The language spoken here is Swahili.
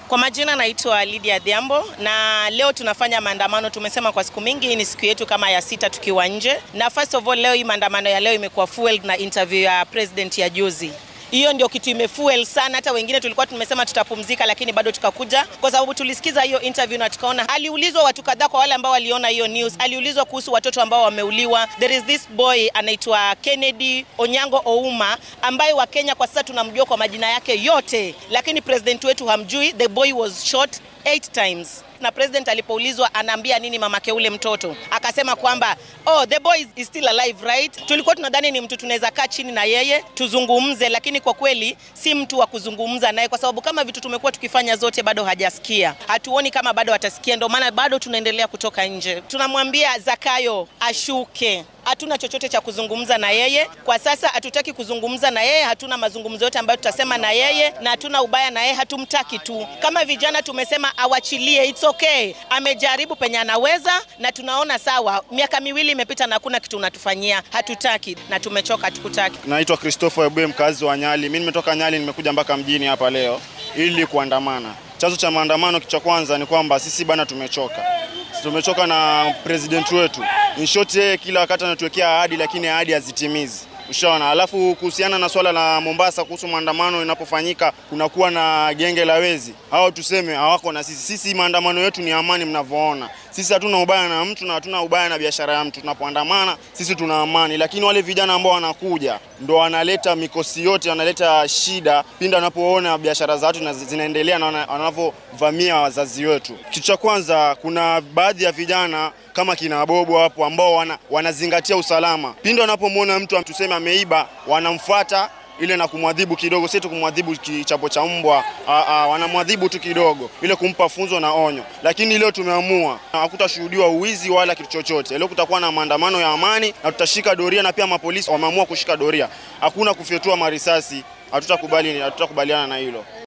Kwa majina naitwa Lydia Dhiambo na leo tunafanya maandamano. Tumesema kwa siku mingi, hii ni siku yetu kama ya sita tukiwa nje, na first of all leo hii maandamano ya leo imekuwa fueled na interview ya president ya juzi. Hiyo ndio kitu imefuel sana. Hata wengine tulikuwa tumesema tutapumzika, lakini bado tukakuja kwa sababu tulisikiza hiyo interview na tukaona, aliulizwa watu kadhaa, kwa wale ambao waliona hiyo news, aliulizwa kuhusu watoto ambao wameuliwa. There is this boy anaitwa Kennedy Onyango Ouma ambaye wa Kenya kwa sasa tunamjua kwa majina yake yote, lakini president wetu hamjui. The boy was shot eight times na president alipoulizwa anaambia nini mamake ule mtoto akasema kwamba oh, the boy is still alive right. Tulikuwa tunadhani ni mtu tunaweza kaa chini na yeye tuzungumze, lakini kwa kweli si mtu wa kuzungumza naye, kwa sababu kama vitu tumekuwa tukifanya zote bado hajasikia. Hatuoni kama bado atasikia, ndio maana bado tunaendelea kutoka nje. Tunamwambia Zakayo ashuke hatuna chochote cha kuzungumza na yeye kwa sasa. Hatutaki kuzungumza na yeye, hatuna mazungumzo yote ambayo tutasema na yeye, na hatuna ubaya na yeye, hatumtaki tu. Kama vijana tumesema awachilie, it's okay. Amejaribu penye anaweza, na tunaona sawa. Miaka miwili imepita na hakuna kitu unatufanyia, hatutaki na tumechoka, hatukutaki. Naitwa Christopher Ebwe, mkazi wa Nyali. Mimi nimetoka Nyali, nimekuja mpaka mjini hapa leo ili kuandamana. Chanzo cha maandamano cha kwanza ni kwamba sisi bana tumechoka tumechoka na president wetu. In short, yeye kila wakati anatuwekea ahadi lakini ahadi hazitimizi. Ushaona. Alafu kuhusiana na swala la Mombasa kuhusu maandamano inapofanyika kunakuwa na genge la wezi, hao tuseme hawako na sisi. Sisi maandamano yetu ni amani, mnavyoona. Sisi hatuna ubaya na mtu na hatuna ubaya na biashara ya mtu. Tunapoandamana sisi tuna amani, lakini wale vijana ambao wanakuja ndo wanaleta mikosi yote, wanaleta shida pindi wanapoona biashara za watu zinaendelea na wanavyovamia wazazi wetu. Kitu cha kwanza, kuna baadhi ya vijana kama kina Bobo hapo ambao wana, wanazingatia usalama. Pindi wanapomwona mtu tuseme ameiba, wanamfuata ile na kumwadhibu kidogo, si tu kumwadhibu kichapo cha mbwa, wanamwadhibu tu kidogo, ile kumpa funzo na onyo. Lakini leo tumeamua hakutashuhudiwa uwizi wala kitu chochote. Leo kutakuwa na maandamano ya amani na tutashika doria, na pia mapolisi wameamua kushika doria, hakuna kufyatua marisasi. Hatutakubali, hatutakubaliana na hilo.